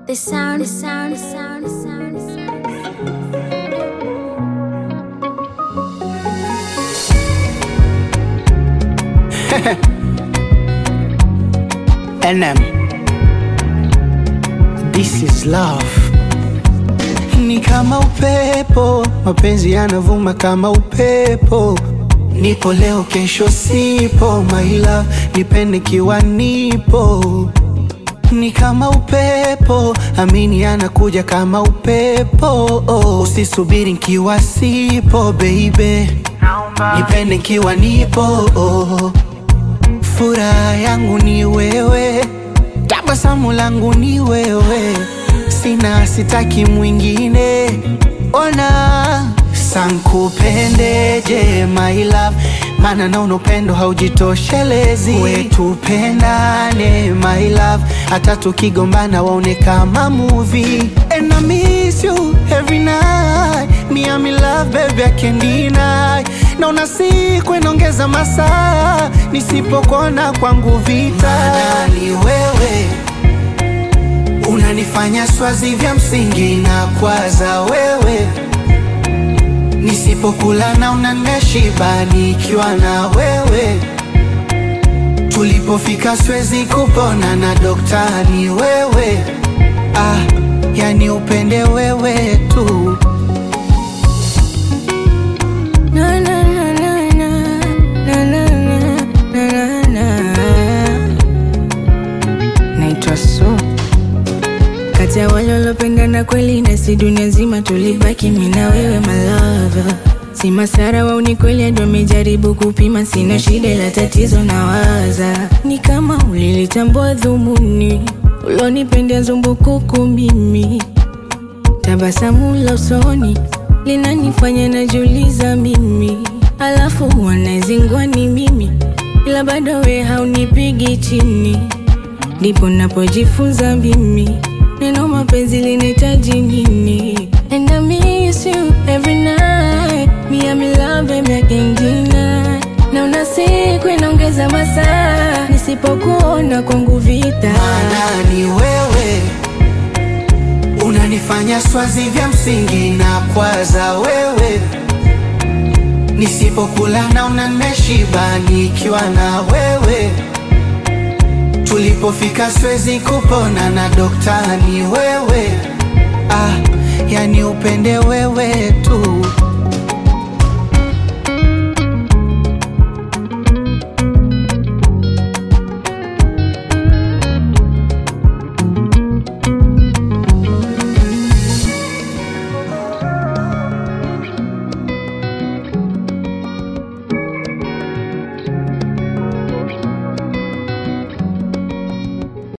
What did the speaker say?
The sound, the sound, the sound, the sound, the sound. NM. This is love. Ni kama upepo, mapenzi yanavuma kama upepo. Nipo leo, kesho sipo, my love, nipende kiwa nipo. Ni kama upepo, amini anakuja kama upepo. Usisubiri nkiwa sipo, baby, nipende nkiwa nipo. Furaha yangu ni wewe, tabasamu langu ni wewe, sina sitaki mwingine. Ona sankupendeje my love, maana naona upendo haujitoshelezi. Wetupendane my love, hata tukigombana waone kama movie. And I miss you every night, me I'm in love baby I can't deny. Naona siku inaongeza masaa, nisipokona kwangu vita. Maana ni wewe unanifanya swazi vya msingi na kwaza wewe nisipokula na unaneshiba nikiwa na wewe tulipofika siwezi kupona na dokta ni wewe ah, yani upende wewe tu Na, na, na, na, na, na, na, na, na, na. Naitwa Su, kati ya wale walopendana kweli, na si dunia nzima tulibaki mimi na wewe my lover. Si masara wao ni kweli, hadi wamejaribu kupima, sina shida la tatizo na waza ni kama ulilitambua dhumuni ulonipendea zumbukuku mimi Tabasamu la usoni linanifanya najiuliza mimi, alafu wanazingwa ni mimi, ila bado we haunipigi chini. Ndipo napojifunza mimi neno mapenzi linahitaji nini. And I miss you every night, me I'm in love baby I can't deny. Naona siku inaongeza masaa, nisipokuona kwangu vita. maana ni wewe unanifanya swazi vya msingi na kwaza wewe nisipokula na unaneshiba nikiwa na wewe tulipofika siwezi kupona na dokta ni wewe ah, yani upende wewe tu